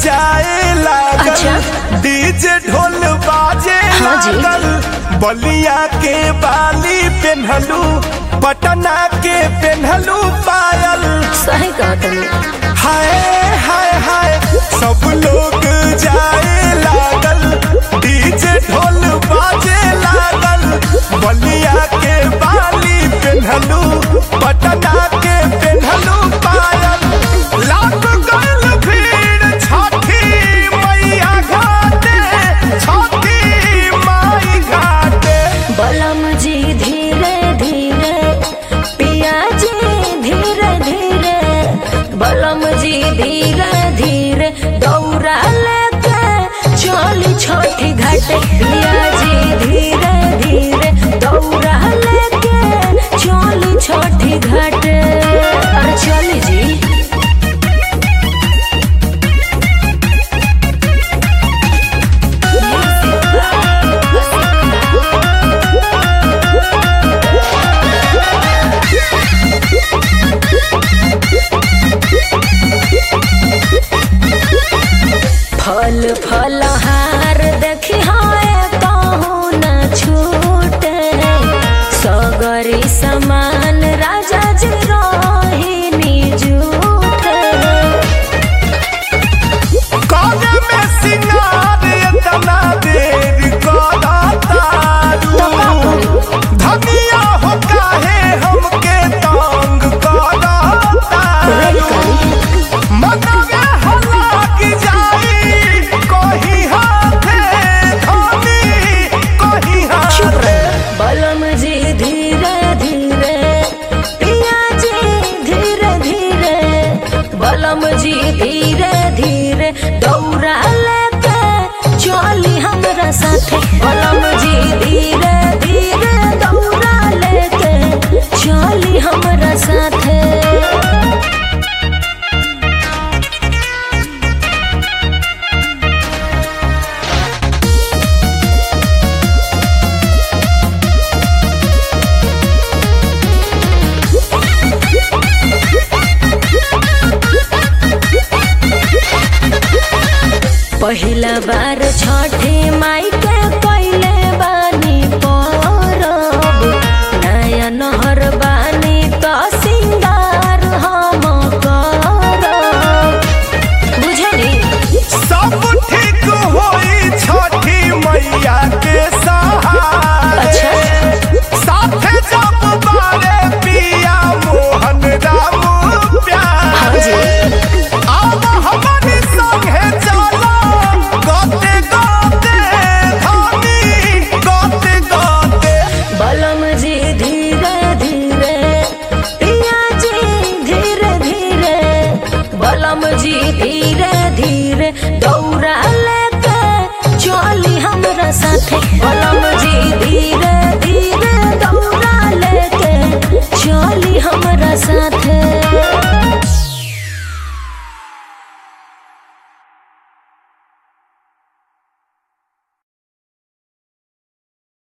जाए लागल अच्छा। डीजे ढोल बाजे हाँ जी। लागल बलिया के बाली पेन्हलू पटना के पेन्हलू पायल सही कहतनी हाय हाय हाय सब लोग जाए लागल डीजे ढोल बाजे लागल बलिया के बाली पेन्हलू पटना के पेन्हलू पायल लाग गइल भीड़ छठी मैया घाटे छठी माई घाटे बलम जी धीरे धीरे पिया जी धीरे धीरे बलम जी धीरे धीरे दौड़ा लेके चली छोटी घाट पिया जी धीरे धीरे दौड़ा लेके चली छोटी घाट अरे चली जी फल फल हार देखी हाय कहूँ न छूटे सगरी समान राजा जी रोहिणी जूठे काने में सिंगार इतना देर करा तारू धनिया हो काहे हमके तंग करा तारू मनवे हला की जाई कहीं हाथे धनी कहीं हाथे बलम जी धीरे धीरे पिया जी धीरे धीरे बलम जी धीरे धीरे दौड़ा लेके चली हमरा साथे बलम जी धीरे धीरे दौड़ा लेके चली हमरा साथे पहिला बार छठे माई के